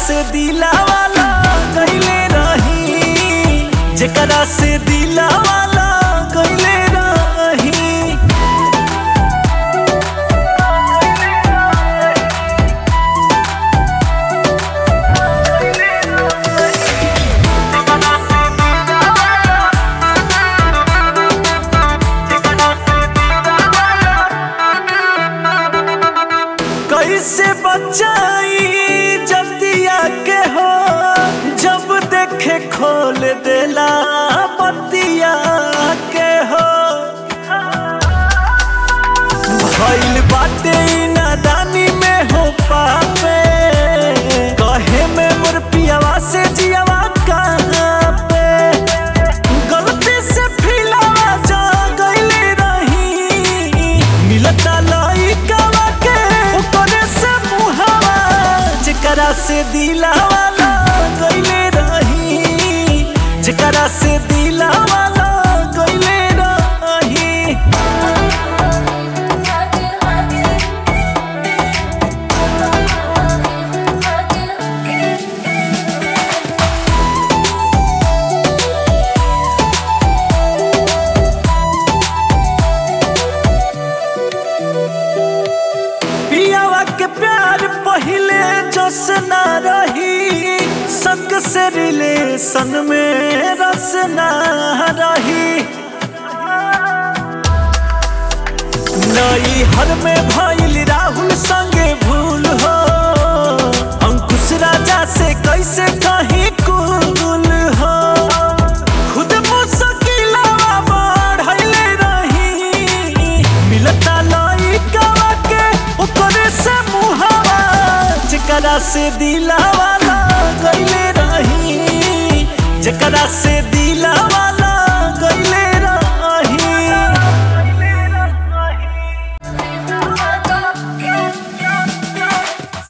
से दिला वाला गईले रही जेकरा से दिला वाला गईले रही कैसे बचाई जतिया के हो जब देखे खोल देला बतिया के हो भइल बाटे ई नादानी में हो पावे कहे में मोर पियावा से जियावा कहाँ पे गलती से फिलावा जा गईले रही मिलता लइकावा के ओकरे से मुहावा जेकरा से दिलावा लग गईले रही जेकरा से दिलावा लग गईले रही पियावा के प्यार पहिले जस ना रही संग से रिलेशन में रस ना रही नई हर में भइल राहुल संगे भूल हो अंकुश राजा से कैसे कहीं कुल हो खुद मुश्किलवा बढ़ले रही मिलता लइकावा के ओकरे से मुहावा जेकरा से दिलावा गईले रही जेकरा से दिलावा